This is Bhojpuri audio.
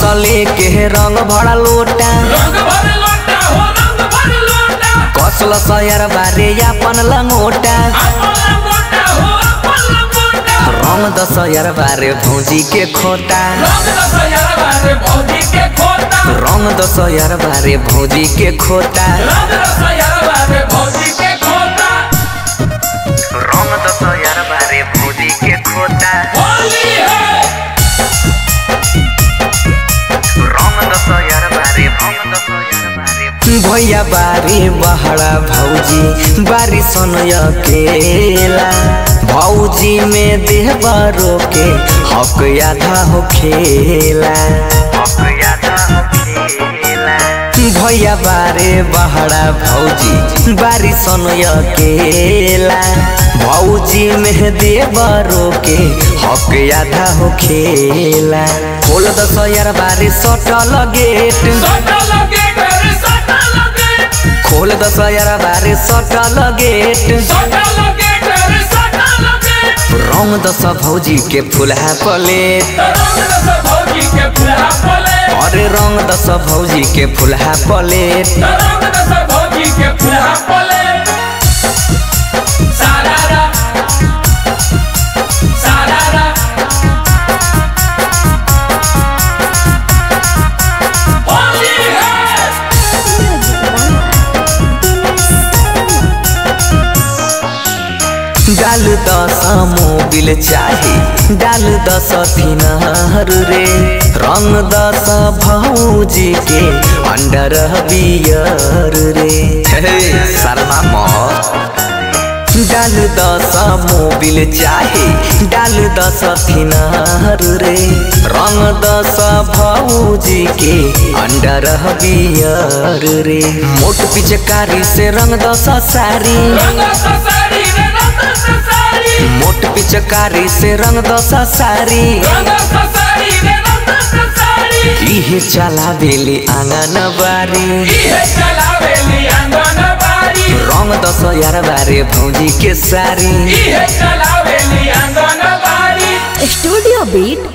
सले के रंग भरा लोटा रंग भर लोटा हो रंग भर लोटा कसल सयर बारे अपन लंगोटा अपन लंगोटा हो अपन लंगोटा रंग दसयर बारे भौजी के खोटा रंग दसहरा बारे भौजी के खोता रंग दसयर बारे भौजी के खोटा रंग दसहरा बारे भौजी के खोता रंग दसयर बारे भौजी के खोटा होली है रंग दसयर बारे भैया बारी बहरा भौजी बारी सनय केला भौजी में देह बरो के हक आधा हो खेला भैया बारे बहरा भौजी बारी सनय केला भौजी में देवरो के हक आधा हो खेला खोल दस यार बारी सटल गेट सटा लगे घर सटा लगे खोल दस यार बारी सटल गेट सटा लगे घर सटा लगे रंग दस भौजी के फुलहा प्लेट रंग दस भौजी के फुलहा पले अरे रंग दस भौजी के फुलहा प्लेट रंग दस भौजी के फुलहा पले सारारा सारारा होली है डाल दस मोबिल चाही डाल दस फिनहर रे रंग दस भौजी के अंडर बियर रे हे, शर्मा मोह डाल दस मोबिल चाही डाल दस फिनहर रे रंग दस भौजी के अंडर बियर रे मोट पिचकारी से रंग दस सारी रंग दस साड़ी रे रंग दस साड़ी मोट पिचकारी से रंग दस सारी रंग दस साड़ी रे रंग दस साड़ी इहे चला बेली आंगन बारी इहे चलावेली आंगन बाड़ी रंग दस यार बारे भौजी के सारी इहे चलावेली आंगन बाड़ी स्टूडियो बीट